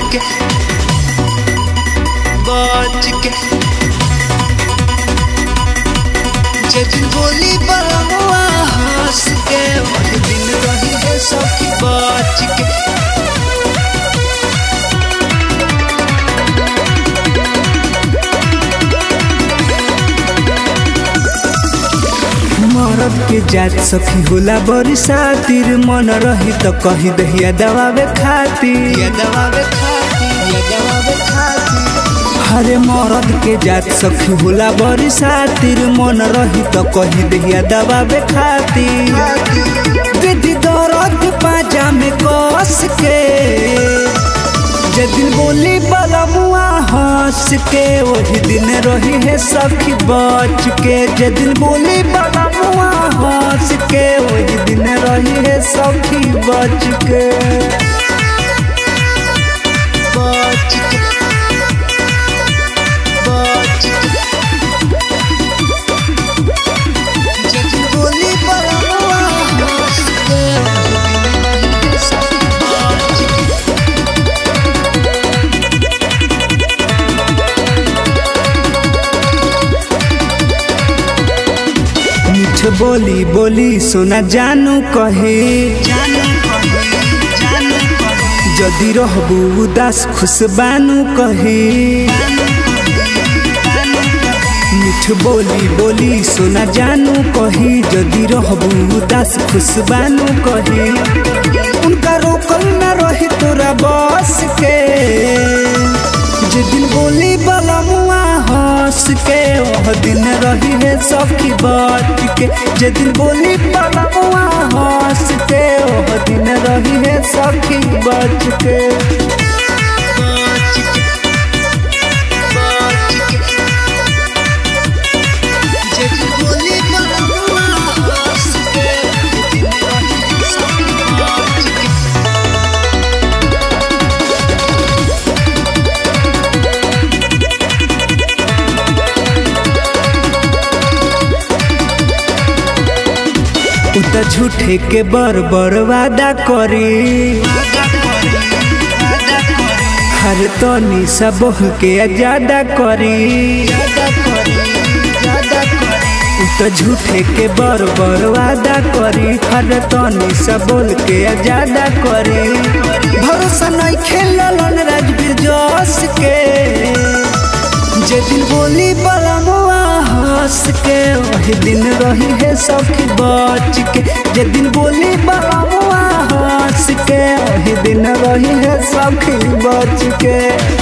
के बच के जदिन बोली बलमुआ हंस के वही दिन रही है सखी बच के मरद के जात सखी होला बड़ी सातिर मन रही तो कही दहिया दबावे खातिर या दबावे खातिर या दबावे खातिर हरे मरद के जात सखी होला बड़ी सातिर मन रही तो कही दहिया दबावे खातिर विधि दर्द पाजा में कस के जदिन बोली बलमुआ हंस के वही दिन रही है सखी बच के जदिन बोली बलमुआ हंस के वही दिन रही है सखी बच के बच के बच के जदिन बोली बलमुआ हंस के वही दिन रही है सखी बच के मीठ बोली बोली सोना जानू कहे जदि रहबू उदास खुश बानू कहे मीठ बोली बोली सोना जानू कही जदि रहबू उदास खुश बानू कही उनका रोकल न रही तोरा बस के जिदिन बोली बलमुआ हंस के वह दिन रही है सखी बच के जिदिन बोली बलमुआ हंस के वह दिन रही है सखी बच के बच के बच के जिदिन बोली बलमुआ हंस के वह दिन रही है सखी बच के उ त झूठे के बर बर वादा करी हर तनी सब के ज्यादा करी उ त झूठे के बर बर वादा करी हर तनी सब के ज्यादा करी भरोसा नहीं खेलन राजवीर जोश के जे दिन बोली बलमुआ हंस के वही दिन रही है सखी बच के जे दिन बोली बलमुआ हंस के वही दिन रही है सखी बच के